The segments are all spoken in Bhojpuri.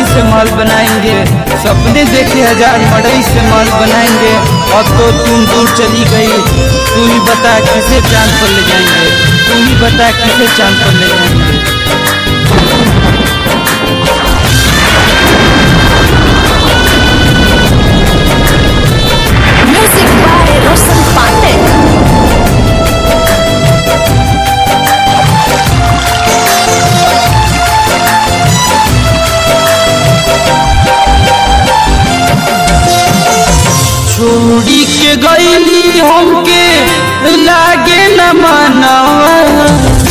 से महल बनाएंगे सपने देखे हजार मड़ई से महल बनाएंगे अब तो तुम दूर चली गई तू ही बता किसे चांद पर ले जाएंगे तू ही बता किसे चांद पर ले जाएंगे Music by Roshan Pandit. छोड़ी के गईली हमके लागे न मानवा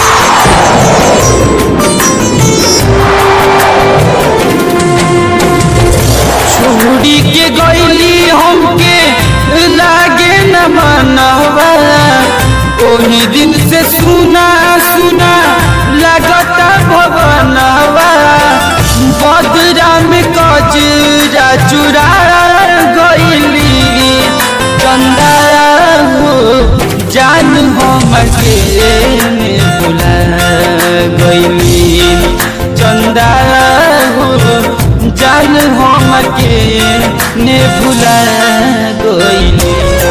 छोड़ी के गईली हमके लागे न मानवा ओही दिन से सुना सुना लगता भवनवा बदरा में कजरा चुरा गईली चंदा हो जान हम के बुला गईली चंदा हो जान हम के ने भुला गईली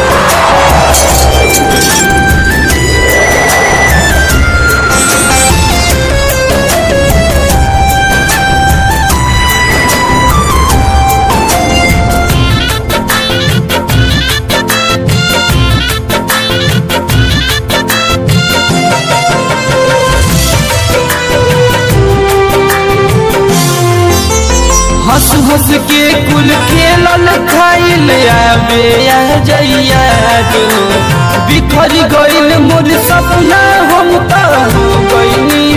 हंस हंस के कुल खेलल खाइल आवे आ जइया जो बिखर गइल मोर सपना हम त हो गइनी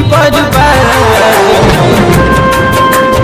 बर्बाद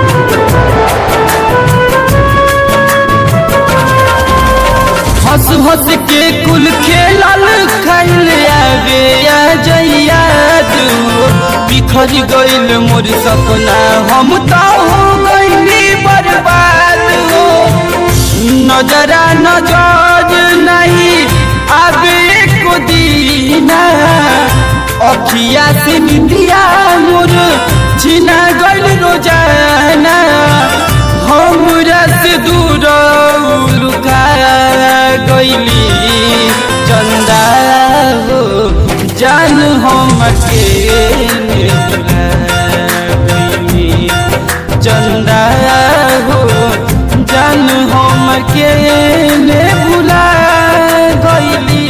हंस हंस के कुल खेलल खाइल आवे आ जइया जो बिखर गइल मोर सपना हम त हो गइनी बर्बाद हो नजरा नजर नहीं आवे को दीना अखिया से निंदिया मोर छिना गइल रोजाना हमरा से दूर लुका गइली चंदा हो जान हम के ने भुला गइली चंदा हो जान हम के ने भुला गइली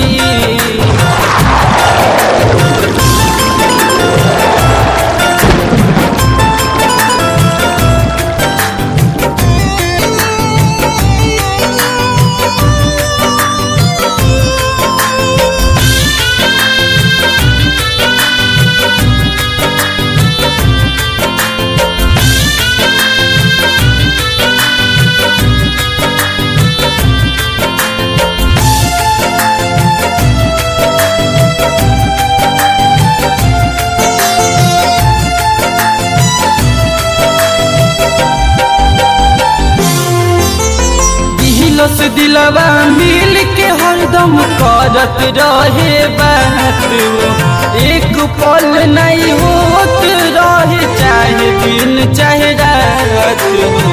दिलस दिलवा मिल के हरदम करत रहे बात एक पल नहीं होत रहे चाहे दिन चाहे रात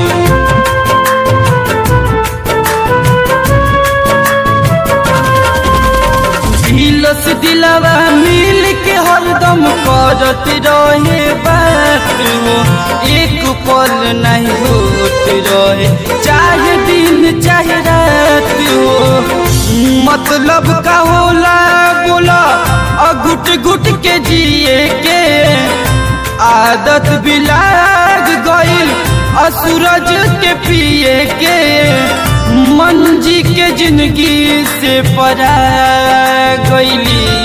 दिलस दिलवा मिल के हरदम करत रहे बात एक पल नहीं होत रहे चाहे दिन चाहे रात हो मतलब का होला बोला अघुट घुट के जिए के आदत भी लाग गइल असूरज के पिए के मंजी के जिंदगी से परा गइली